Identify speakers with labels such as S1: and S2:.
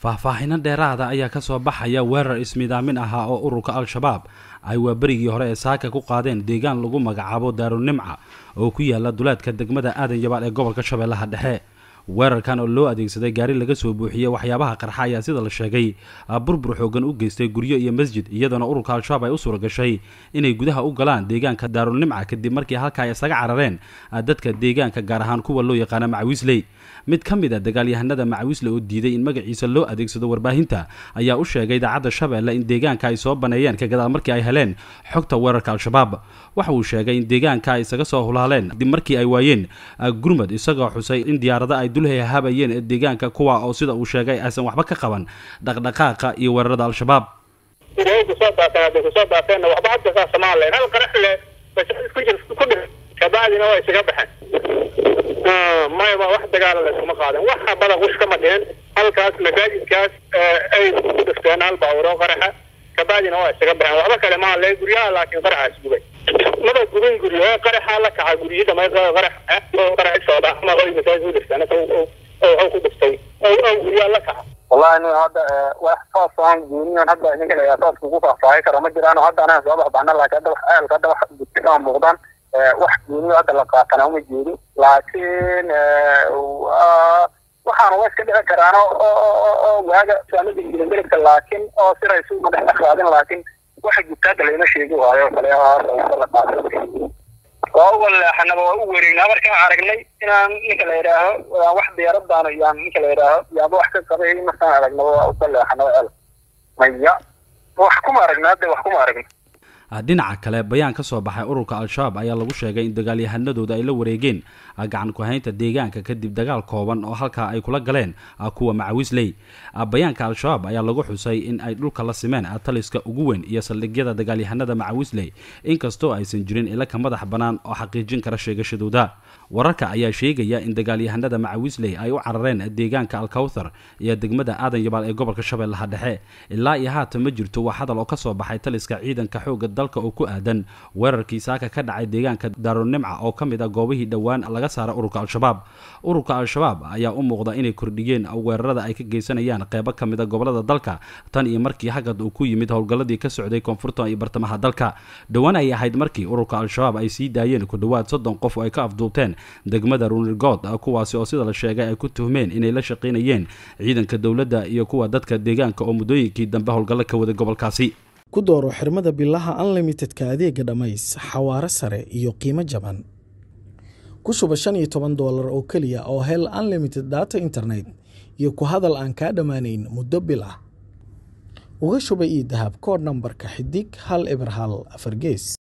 S1: faahfaahino dheeraada ayaa ka soo baxaya weerar ismidaamin ahaa oo ururka al-shabaab ay waaberigii hore ee saaka ku qaadeen deegaan lagu magacaabo daarunimca oo ku yaala duleedka degmada aadan yabaal ee gobolka shabeellaha dhexe weerarkan oo loo adeegsaday gaari laga soo buuxiyey waxyaabaha qarxa ayaa sida la sheegay burbur xoogan u geystay guryo iyo masjid iyadoona ururka al-shabaab ay u suura gashay inay gudaha u galaan deegaanka daarunimca kadib markii halka ay isaga carareen dadka deegaanka gaar ahaan kuwa loo yaqaana macawiisley mid ka mid a dagaalyahanada macawiisle oo diiday in magaciisa loo adeegsado warbaahinta ayaa u sheegay idaacadda shabeelle in deegaanka ay soo baneeyeen ka gadaal markii ay heleen xogta weerarka al-shabaab waxa uu sheegay in deegaanka ay isaga soo hulaaleen kadib markii ay waayeen gurmad isagoo xusay in diyaarada ay dulhay habayeen ee deegaanka kuwa oo sida uu sheegay aysan waxba ka qaban dhaqdhaqaaqa iyo weerarada al-shabaab
S2: kusoo daateen hadday kusoo daateenna waxba hadda saasa maan lahayn hal qarax le ku jir ku dhir kabacdina waa isaga baxeen maya ma wax dagaala layskuma qaaden waxa badan wish kama dhihin halkaas masaajidkaas ay ku dhifteen hal baawuro qaraxa kabacdina waa isaga baxeen waxba kale maa le guryaha laakiin qaraxaas gubay maba gubin guryo qaraxa la kaca guryi dhamay qarax qarax socda ama oy masaajid ku dhifteen oo ku dhiftay oo guryaha la kaca
S3: wallahi nin hadda wax saas aan guuniyan hadda ninka la saas kugu faahfaahin kara ma jiraan hadda anaga soo baxbaana laakiin hadda wax ceelka hadda wax gudka muuqdaan wax guuniyo hadda la qaatana uma jeedin laakiin waxaana waa iska dhici karaan oo waaga saamada ilangelibka laakiin oo siraysu ma dhex qaadin laakiin waxa gudka hadda layma sheegi waayo kale la qaatay waa u waleexanaba waa u wareegnaa markaan aragnay inaan ninka la yidhaaho wax diyaaradaano yaan ninka la yidhaaho yaaba wax ka qabay markaan aragnaba waa u waleexanaba cel maya wax kuma aragna hadda wax kuma aragna
S1: dhinaca kale bayaan ka soo baxay ururka al-shabaab ayaa lagu sheegay in dagaalyahanadooda ay la wareegeen gacan ku-haynta deegaanka kadib dagaal kooban oo halkaa ay kula galeen kuwa macawiisley bayaanka al-shabaab ayaa lagu xusay in ay dhulka la simeen taliska ugu weyn iyo saldhigyada dagaalyahanada macawiisley inkastoo aysan jirin ilaka madax bannaan oo xaqiijin kara sheegashadooda wararka ayaa sheegaya in dagaalyahanada macawiisley ay u carareen deegaanka alkawthar iyo degmada aadan yabaal ee gobolka shabeellaha dhexe ilaa iyo haatan ma jirto wax hadal oo ka soo baxay taliska ciidanka xoogga dalka oo ku aadan weerarkii saaka ka dhacay deegaanka daarunimca oo ka mid a goobihii dhowaan laga saara ururka al-shabaab ururka al-shabaab ayaa u muuqda inay kordhiyeen weerarada ay ka geysanayaan qeybo ka mid a gobolada dalka tan iyo markii hagad uu ku yimid howlgalladii ka socday koonfurta iyo bartamaha dalka dhowaan ay ahayd markii ururka al-shabaab ay sii daayeen ku dhowaad soddon qof oo ay ka afduubteen degmada runirgood kuwaasi oo sida la sheegay ay ku tuhmeen inay la shaqaynayeen ciidanka dowladda iyo kuwa dadka deegaanka oo muddooyinkii dambe howlgallo ka waday gobolkaasi
S4: ku dooro xirmada bilaha unlimitedka adeega dhammays xawaaro sare iyo qiimo jaban ku shuba shan iyo toban doolar oo keliya oo hel unlimited data internet iyo ku hadal aan kaa dhammaanayn muddo bil ah uga shuba io dahab koodh nambarka xidig hal eber hal afar gees